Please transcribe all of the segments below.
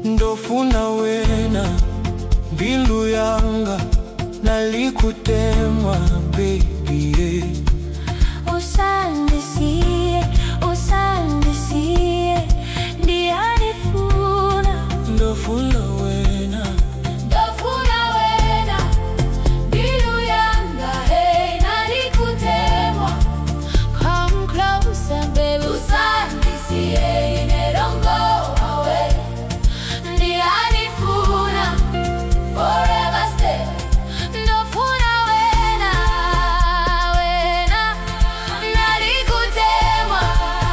ndofuna wena mbilu yanga nalikutemwa baby yeah. Usandisiye, usandisiye, ndiyanifuna ndofuna wena ndofuna wena mbilu yanga hey nalikutemwa come closer baby usandisiye inerongo away ndiyanifuna forever stay ndofuna wena wena nalikutemwa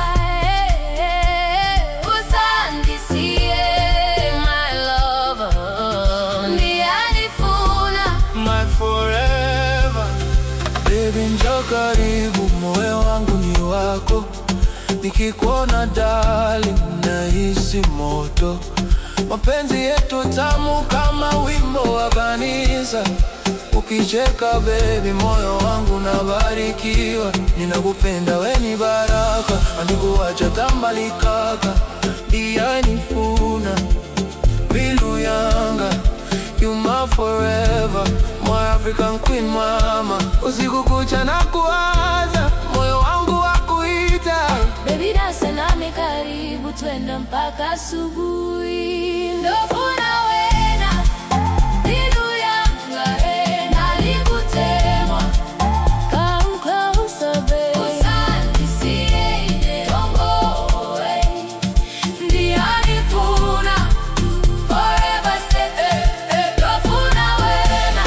usandisiye my lover ndiyanifuna my forever baby njo karibu moyo wangu ni wako nikikuona darling nahisi moto mapenzi yetu tamu kama wimbo wa kanisa ukicheka baby moyo wangu nabarikiwa ninakupenda weni baraka andikuwacha tambalikaka iyanifuna Bilu yanga You my forever My African queen mama Usiku kucha na kuwaza Moyo wangu wa kuita Baby dance nami karibu twende mpaka asubuhi ndofuna wena mbilu yanga hey, nalikutemwa Come closer babe usandisiye inerongo hey. ndiyanifuna forever stay ndofuna wena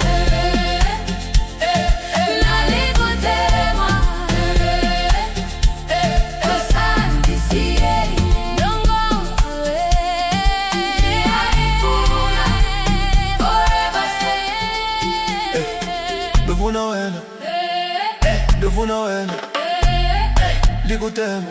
nalikutemwa usandisiye inerongo ndiyanifuna forever stay Ndofuna wena Ndofuna wena Ndikuteme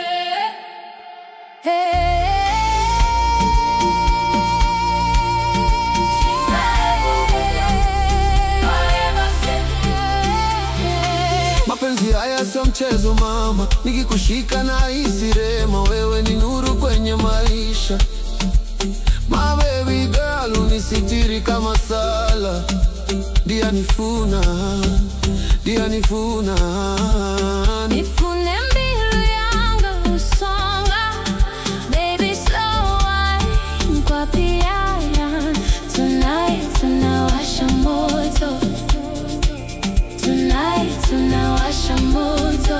Mapenzi haya sio mchezo mama, nikikushika na hisi rema, wewe ni nuru kwenye maisha. My baby girl, unisitiri kama sala, dia nifuna, dia nifuna. Nifune mbilu yanga usonga Baby slow wine kwa piano Tonight tunawasha moto Tonight tunawasha moto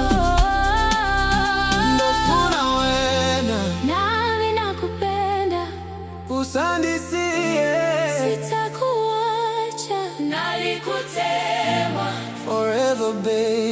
Ndofuna wena, Nami nakupenda usandisie Sitakuacha Nalikutemwa forever baby.